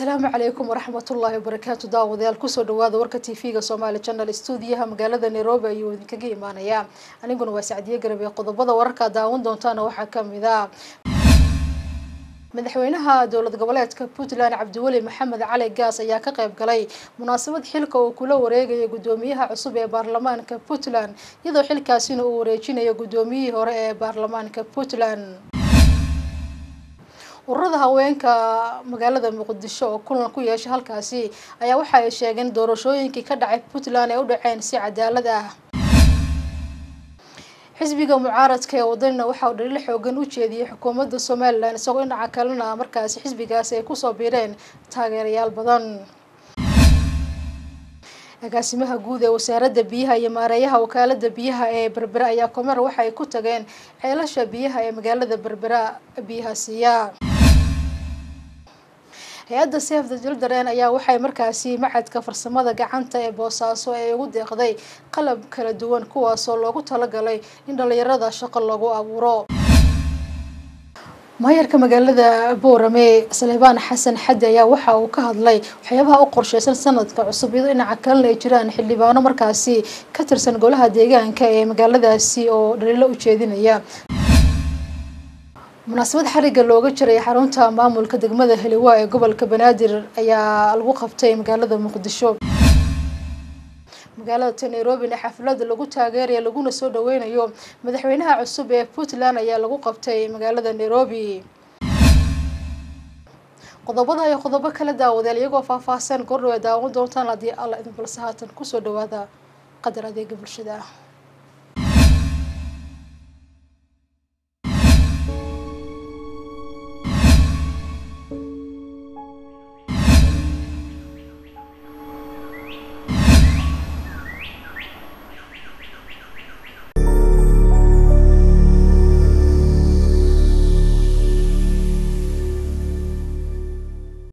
asalaamu calaykum waraxmatullaahi wabarakaatu daawadayaal kusoo dhawaada warka t v-ga somaali channel stuudiyaha magaalada nairobi ayuu idinkaga imaanayaa aniguna waa sacdiye garab ee qodobada wararka daawan doontaana waxaa kamid a madaxweynaha dowlad goboleedka puntland cabdiweli maxamed cali gaas ayaa ka qayb galay munaasabad xilka uu kula wareegaya guddoomiyaha cusub ee baarlamaanka puntland iyadoo xilkaasina uu wareejinayo guddoomiyihii hore ee baarlamaanka puntland ururada haweenka magaalada muqdisho oo kulan ku yeesha halkaasi ayaa waxa ay sheegeen doorashooyinkii ka dhacay puntland ay u dhaceen si cadaalad ah xisbiga mucaaradka ee wadanina waxa uu dhaliil xoogan u jeediyey xukuumadda somalilan isagoo dhinaca kalena markaasi xisbigaasi ay kusoo biireen taageerayaal badan agaasimaha guud ee wasaaradda biyaha iyo maareeyaha wakaalada biyaha ee berbera ayaa komer waxa ay ku tageen ceelasha biyaha ee magaalada berbera biyaha siiya hay-adda save the children ayaa waxay markaasi macadka farsamada gacanta ee boosaaso ay ugu deeqday qalab kala duwan kuwaasoo loogu talagalay in dhalinyarada shaqo lagu abuuro maayarka magaalada boorame salebaan xasan xaddi ayaa waxa uu ka hadlay waxyaabaha u qorsheysan sanadka cusub iyadoo dhinaca kalena ay jiraan xildhibaano markaasi ka tirsan golaha deegaanka ee magaaladaasi oo dhaliilo u jeedinaya munaasabad xariga looga jiray xarunta maamulka degmada heliwa ee gobolka banaadir ayaa lagu qabtay magaalada muqdisho magaalada nairobina xaflada lagu taageeraya laguna soo dhaweynayo madaxweynaha cusub ee puntland ayaa lagu qabtay magaalada nairobi qodobada iyo qodobo kala daawadeel iyagoo faahfaahsan gordhow ay daawan doontaan haddii alla idin balse haatan kusoo dhawaada qadar adeega bulshada ah